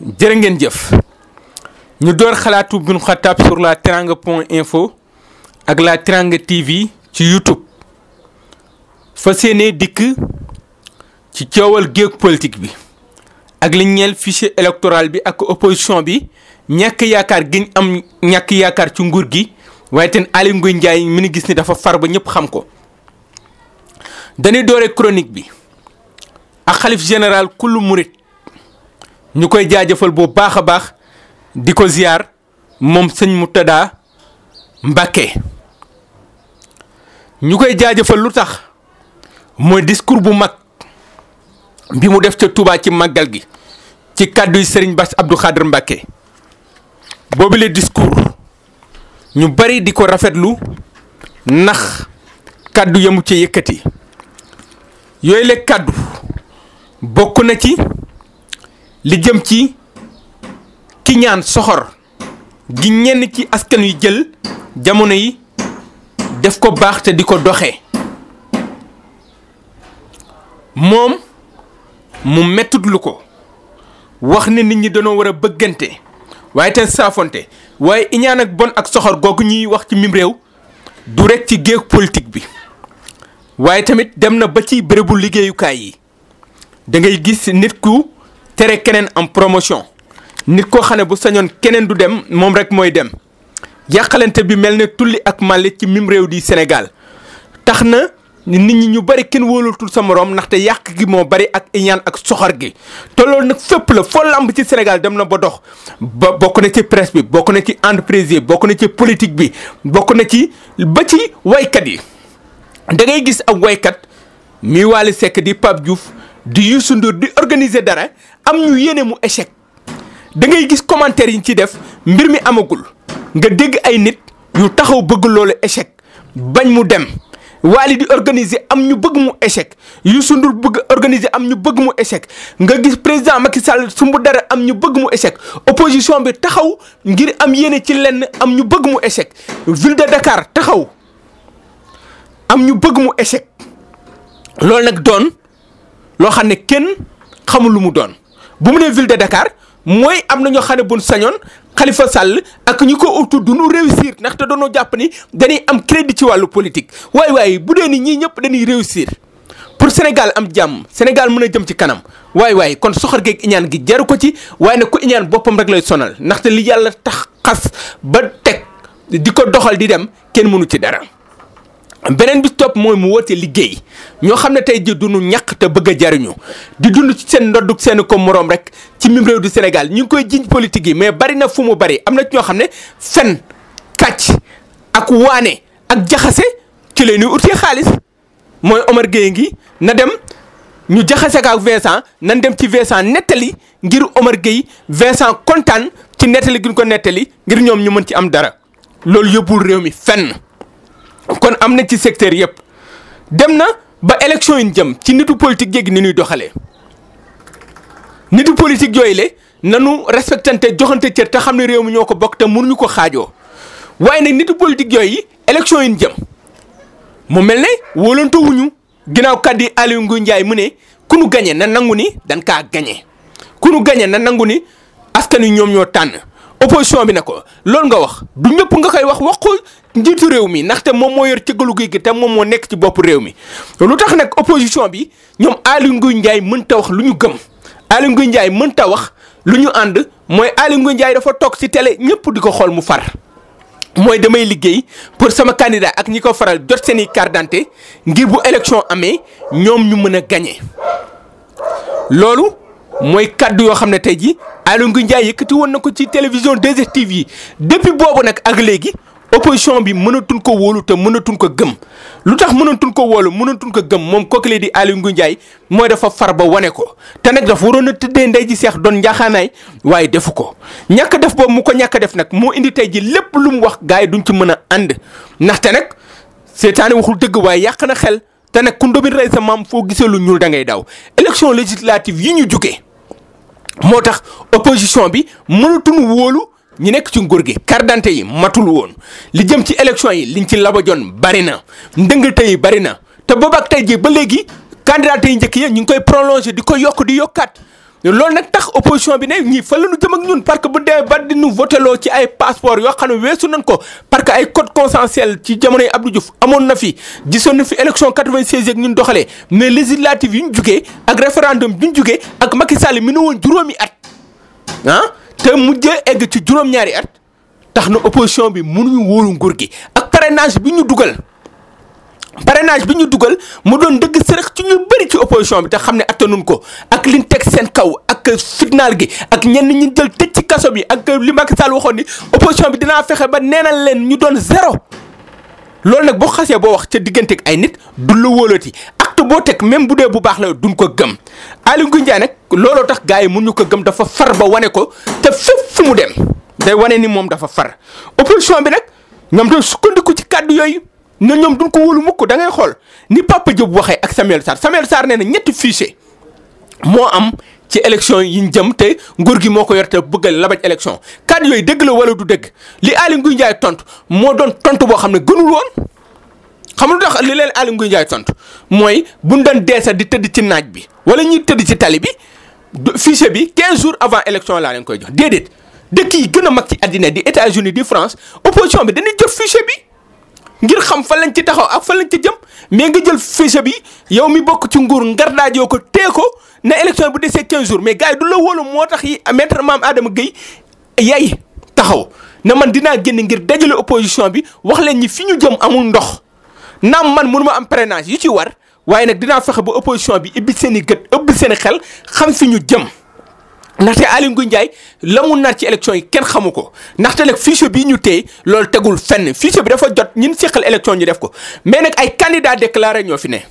jërë ngeen jëf ñu door xalaatu Bun Xataab sur la teranga point info ak la teranga TV ci YouTube fa seenee dikk ci coowal géeg politique bi ak li ñeel fichier électoral bi ak opposition bi ñàkk yaakaar giñ am ñàkk yaakaar ci nguur gi waaye ten Aly Ngouille Ndiaye mi ngi gis ni dafa far ba ñëpp xam ko dañuy doore chronique bi ak xalif général kullu murit ñu koy jaajëfal bu baax a baax di ko ziar moom sëñ Moutada Mbacké ñu koy jaajëfal lu tax mooy discours bu mag bi mu def ca Touba ci màggal gi ci kàddu yi Serigne Bass Abdou Khadre Mbacké boobu le discours ñu bari di ko rafetlu ndax kàddu yamu ca yëkkati yooyu le kàddu bokk na ci li jëm ci ki ñaan soxor gi ñenn ci askan wi jël jamono yi def ko baax te di ko doxee moom mu mettut lu ko wax ne nit ñi dañoo war a bëggante waaye te saafonte waaye iñaan ak bon ak soxor googu ñuy wax ci mim réew du rekk ci géeg politique bi waaye tamit dem na ba ci bérébu liggéeyukaay yi da ngay gis nit ku tere keneen am promotion nit koo xam ne bu sañoon keneen du dem moom rek mooy dem yàqalante bi mel ne tulli ak màlli ci mim réew di Sénégal tax na nit ñi ñu bari kenn wóolatul sa moroom ndaxte yàq gi moo bari ak iñaan ak soxor gi te loolu nag fépp la foo lamb ci Sénégal dem na ba dox ba bokk na ci presse bi bokk na ci entreprise yi bokk na ci politique bi bokk na ci ba ci waykat yi da ngay gis ab waykat mi Wally Seck di Pape Diouf di Youssou Ndour di organiser dara am ñu yéene mu échec da ngay gis commentaire yi ñu ci def mbir mi amagul nga dégg ay nit yu taxaw bëgg loolu échec bañ mu dem Wally di organiser am ñu bëgg mu échec Youssou Ndour bëgg organiser am ñu bëgg mu échec nga gis président Macky Sall sumbu dara am ñu bëgg mu échec opposition bi taxaw ngir am yéene ci lenn am ñu bëgg mu échec ville de Dakar taxaw am ñu bëgg mu échec loolu nag doon loo xam ne kenn xamul lu mu doon bu mu nee ville de Dakar mooy am na ñoo xam ne buñ sañoon Khalifa Sall ak ñi ko utu du ñu réussir ndaxte doonoo jàpp ni dañuy am crédit ci wàllu politique waaye waaye bu dee ni ñii ñëpp dañuy réussir pour Sénégal am jàmm Sénégal mën a jëm ci kanam waaye waaye kon soxor geeg iñaan gi jaru ko ci waaye nag ku iñaan boppam rek lay sonal ndaxte li yàlla tax xas ba teg di ko doxal di dem kenn mënu ci dara. beneen bi topp mooy mu woote liggéey ñoo xam ne tey ji duñu ñàkk te bëgg a jariñu di dund ci seen ndoddug seen ko moroom rek ci mim réew du Sénégal ñu ngi koy jiñ politique yi mais bari na fu mu bari am na ci ñoo xam ne fen kàcc ak waane ak jaxase ci lay ñuy utee xaalis mooy Omar Gueye ngi na dem ñu jaxase ko ak Vincent nan dem ci Vincent nettali ngir Omar Gueye Vincent kontaan ci nettali gi ñu ko nettali ngir ñoom ñu mën ci am dara loolu yóbbul réew mi fenn kon am na ci secteur yëpp dem na ba élection yi jëm ci nitu politique yéegi ni ñuy doxalee nitu politique yooyu le nanu respectante joxante cër te xam ne réew mi ñoo ko bokk te mënuñu ko xaajoo waaye nag nitu politique yooyu élection yi jëm mu mel ne wóolante wuñu ginnaaw kàddu yi Aly Ngouille Ndiaye mu ne ku nu gañe na nangu ni dañ kaa gañe ku nu gañe na nangu ni askan wi ñoom ñoo tànn opposition bi ne ko loolu nga wax du ñëpp nga koy wax wax ko njiitu réew mi ndaxte moom moo yor cëggalu gi te moom moo nekk ci bopp réew mi lu tax nag opposition bi ñoom Aly Ngouille Ndiaye mënta wax lu ñu gëm Aly Ngouille Ndiaye mënta wax lu ñu ànd mooy Aly Ngouille Ndiaye dafa toog ci télé ñëpp di ko xool mu far mooy damay liggéey pour sama candidat ak ñi ko faral jot seeni carte d'identité ngir bu élection amee ñoom ñu mën a gagné loolu mooy kaddu yoo xam ne tey jii Aly Ngouille Ndiaye yëkkati woon na ko ci télévision 2STV yi depuis boobu nag ak léegi opposition bi mënatuñ ko wóolu te mënatuñ ko gëm lu tax mënatuñ ko wóolu mënatuñ ko gëm moom kooku di Aly Ngouille Ndiaye mooy dafa far ba wane ko te nag dafa waroon a tëddee ndey ji seex doon njaaxaanaay waaye defu ko ñàkk def boobu mu ko ñàkk def nag moo indi tey ji lépp lu mu wax gars yi duñ ci mën a ànd ndaxte nag seetaane waxul dëgg waaye yàq na xel te nag ku ndóbin rey sa maam foo gisee lu ñuul da ngay daw élection législative yi ñu jugee moo tax opposition bi mënatuñu wóolu ñi nekk ci nguur gi carte d'identité yi matul woon li jëm ci élection yi liñ ci labajoon bari na ndëngate yi bari na te boobaak tey jii ba léegi candidat yi njëkk yi ñu ngi koy prolongé di ko yokk di yokkaat loolu nag tax opposition bi ne ñii fa la ñu jëm ak ñun parce que bu dee ba di ñu voteloo ci ay passeport yoo xam ne weesu nañ ko parce que ay code consensuel ci jamonoy Abdou Diouf amoon na fi gisoon na fi élection 96 yeeg ñun doxalee mais législative yi ñu jugee ak référendum bi ñu jugee ak Macky Sall mi ne woon juróomi at ah te mujjee egg ci juróom-ñaari at tax na opposition bi mënuñu wóolu nguur gi ak parrainage bi ñu dugal. parrainage bi ñu dugal mu doon dëgg sërëx ci ñu bëri ci opposition bi te xam ne attanuñ ko ak liñ teg seen kaw ak fitnaal gi ak ñenn ñi jël tëj ci kaso bi ak li Macky Sall waxoon ni opposition bi dinaa fexe ba neenal leen ñu doon zéro loolu nag boo xasee boo wax ca diggante ak ay nit du la wóolati acte boo teg même bu dee bu baax la duñ ko gëm Aly Ngouille Ndiaye nag looloo tax gars yi mun ñu ko gëm dafa far ba wane ko te fépp fu mu dem day wane ni moom dafa far opposition bi nag ñoom doon sukkandiku ci kàddu yooyu na ñoom duñ ko wóolu mukk da ngay xool ni Papa Diop waxee ak Samuel Sarr Samuel Sarr nee na ñetti fichier moo am ci élection yi ñu jëm te nguur gi moo ko yor te bëgg a labaj élection kàddu yooyu dëgg la wala du dëgg li Aly Ngouille Ndiaye tontu moo doon tontu boo xam ne gënul woon xam lu tax li leen Aly Ngouille Ndiaye tontu mooy buñ doon deesa di tëdd ci naaj bi wala ñuy tëdd ci tali bi fichier bi 15 jours avant élection laa leen koy jox déedéet dëkk yi gën a mag ci àddina di États-Unis di France opposition bi dañuy jot fichier bi. ngir xam fan lañ ci taxaw ak fan lañ ci jëm mais nga jël fichier bi yow mi bokk ci nguur ngardaajoo ko tee ko ne élection bu desee 15 jours mais gars yi du la wóolu moo tax yi maître Mame Adama Gueye yay taxaw ne man dinaa génn ngir dajale opposition bi wax leen ñi fi ñu jëm amul ndox naam man mënu ma am parrainage yu ci war waaye nag dinaa fexe ba opposition bi ibbi seen i gët ëbbi seen i xel xam fi ñu jëm. ndaxte Aly Ngouille Ndiaye la mu nar ci élection yi kenn xamu ko ndaxte nag fichier bii ñu téye loolu tegul fenn fichier bi dafa jot ñun seqal élection ñu def ko mais nag ay candidat déclaré ñoo fi ne.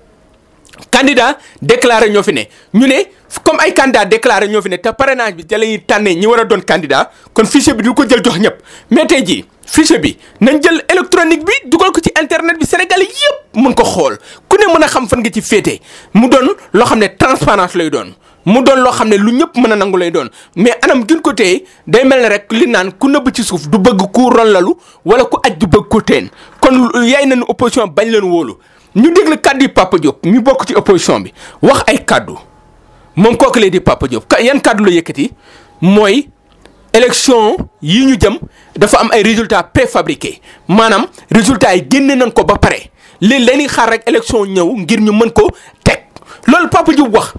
candidat déclaré ñoo fi ne ñu ne comme ay candidat déclaré ñoo fi ne te parrainage bi ca la ñuy tànnee ñi war a doon candidat kon fichier bi du ko jël jox ñëpp mais tey jii fichier bi nañ jël électronique bi dugal ko ci internet bi Sénégal yëpp mun ko xool ku ne mën a xam fan nga ci féete mu doon loo xam ne transparence lay doon. mu doon loo xam ne lu ñëpp mën a nangu lay doon mais anam gën ko téye day mel ne rek li naan ku nëbb ci suuf du bëgg ku ronlalu wala ku aj du bëgg ko teen kon yaay nañu opposition bañ leen wóolu ñu déglu kàddu yi Papa Diop mi bokk ci opposition bi wax ay kàddu moom kooku lay di Papa Diop yan kàddu la yëkkati mooy élection yi ñu jëm dafa am ay résultats préfabriqués maanaam résultats yi génne nañ ko ba pare léegi dañuy xaar rek élection ñëw ngir ñu mën ko teg loolu Papa Diop wax.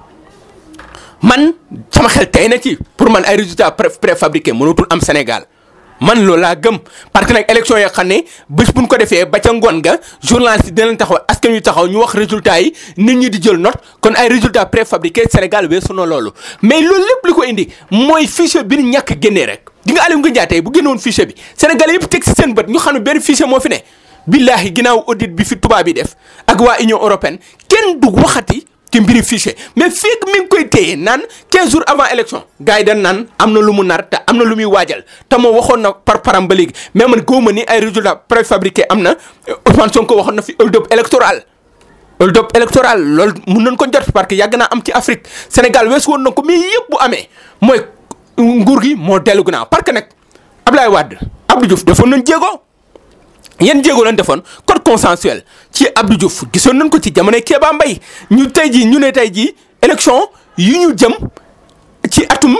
man sama xel tey na ci pour man ay résultats pré préfabriqués mënatul am Sénégal man loolu laa gëm parce que nag élection yoo xam ne bés buñ ko defee ba ca ngoon ga journaliste yi dinañ taxaw askan wi taxaw ñu wax résultats yi nit ñi di jël note kon ay résultats préfabriqués Sénégal weesu na loolu. mais loolu lépp li ko indi mooy fichier bi ñu ñàkk génnee rek di nga Aly Ngouille Ndiaye tey bu génnoon fichier bi Sénégal yëpp teg si seen bët ñu xam ne benn fichier moo fi ne. billahi ginnaaw audit bi fi tubaab yi def ak waa Union européenne kenn du waxati. ci mbiri fichier mais fekk mi ngi koy téye naan 15 jours avant élection gars yi dañ naan am na lu mu nar te am na lu muy waajal te moo waxoon na par param ba léegi mais man góob ni ay résultats préfabriqués am na Ousmane Sonko waxoon na fi hold-up électoral. hold-up électoral loolu mun nañ ko jot parce que yàgg naa am ci Afrique Sénégal weesu woon na ko mais yëpp bu amee mooy nguur gi moo dellu ginnaaw parce que nag Ablaye Wade Abdou Diouf defoon nañ jéego. yan jéego lañ defoon code consensuel ci Abdou Diouf gisoon nañ ko ci jamonoy Kéba Mbaye ñu tey jii ñu ne tey jii élection yu ñu jëm ci atum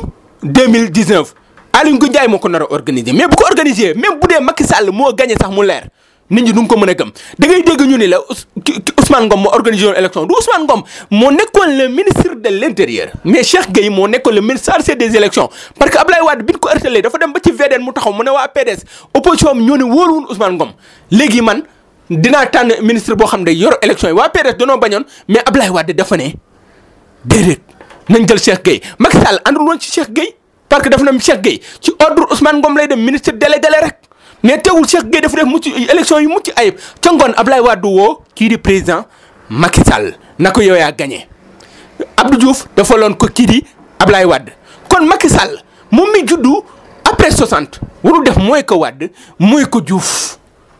2019 Aly Ngouille Ndiaye moo ko nar a organiser mais bu ko organiser même bu dee Macky Sall moo gagné sax mu leer nit ñi du ko mën a gëm da ngay dégg ñu ni la Ousmane Ngom moo organisé woon élection du Ousmane Ngom moo nekkoon le ministre de l' intérieur mais Cheikh Gueye moo nekkoon le ministre chargé des élections parce que Ablaye Wade bi ñu ko ërtalee dafa dem ba ci VDN mu taxaw mu ne waa PDS opposition bi ñoo ne wóoluwun Ousmane Ngom léegi man dinaa tànn ministre boo xam ne yor élection yi waa PDS danoo bañoon mais Ablaye Wade dafa ne déedéet nañ jël Cheikh Gueye Macky Sall àndul woon ci Cheikh Gueye parce que dafa ne Cheikh Gueye ci ordre Ousmane Ngom lay dem ministre délégué rek mais teewul Cheikh Gueye dafa def mucc élection yu mucc ayib ca ngoon Ablaye Wade woo kii di président Macky Sall na ko yow yaa gagné Abdou Diouf dafa loon ko kii di Ablaye Wade kon Macky Sall moom mi juddu après 60 warul def mooy ko Wade mooy ko Diouf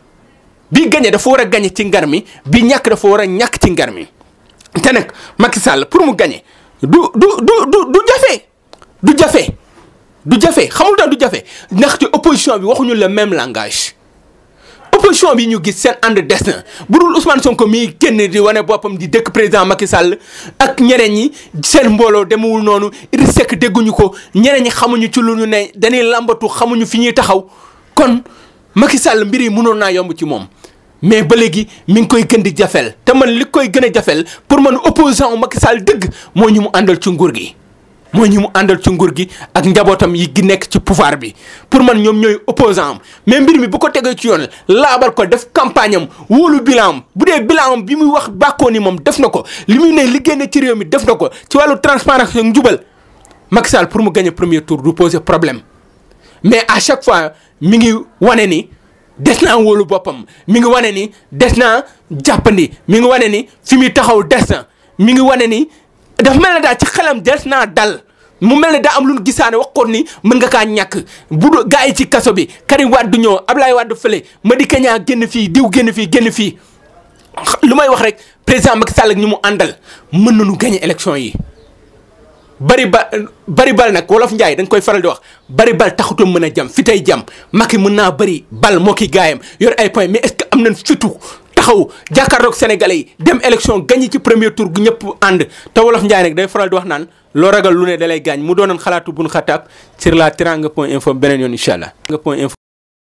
bi gagné dafa war a gagné ci ngar mi bi ñàkk dafa war a ñàkk ci ngar mi te nag Macky Sall pour mu gagné du du du du du jafe du jafe. du jafe xamul tax du jafe ndaxte opposition bi waxuñu le même langage opposition bi ñu gis seen ànd des na bu dul Ousmane Sonko mii génn di wane boppam di dëkk président Macky Sall ak ñeneen ñi seen mbooloo demewul noonu Idriss Seck dégguñu ko ñeneen ñi xamuñu ci lu ñu ne dañuy lambatu xamuñu fi ñuy taxaw kon Macky Sall mbir yi mënoon naa yomb ci moom. mais ba léegi mi ngi koy gën di jafel te man li koy gën a jafel pour man opposant Macky Sall dëgg moo ñu mu àndal ci nguur gi. mooy ñi mu àndal ci nguur gi ak njabootam yi gi nekk ci pouvoir bi pour man ñoom ñooy opposant am mais mbir mi bu ko tegee ci yoon laabal ko def campagne am wóolu bilan am bu dee bilan am bi muy wax bàkkoo ni moom def na ko li muy ne liggéey na ci réew mi def na ko ci wàllu transparence ak njubal Macky Sall pour mu gagner premier tour du poser problème mais à chaque fois mi ngi wane ni des naa wóolu boppam mi ngi wane ni des naa jàppandi mi ngi wane ni fi muy taxaw des na mi ngi wane ni dafa mel ne daal ci xelam des naa dal mu mel ne daa am lu nu gisaane waxoon ni mën nga kaa ñàkk bu do gaa yi ci kaso bi Karim Wade ñëw Ablaye Wade fële Madické Niang génn fii diw génn fii génn fii lu may wax rek président Macky Sall ak ñi mu àndal mën nañu gagner élection yi. bari ba bari bal nag wolof Njaay dañ koy faral di wax bari bal taxutu mën a jam fi tey jam Macky mën naa bari bal moo ki gaayam yor ay point mais est-ce que am nañ fitu taxaw jàkkaarloog sénégalais yi dem élection gagné ci premier tour gu ñëpp ànd te wolof Njaay nag day faral di wax naan loo ragal lu ne dalay gaañ mu doonoon xalaatu bun xataab sur la teranga point info beneen yoon incha allah. point info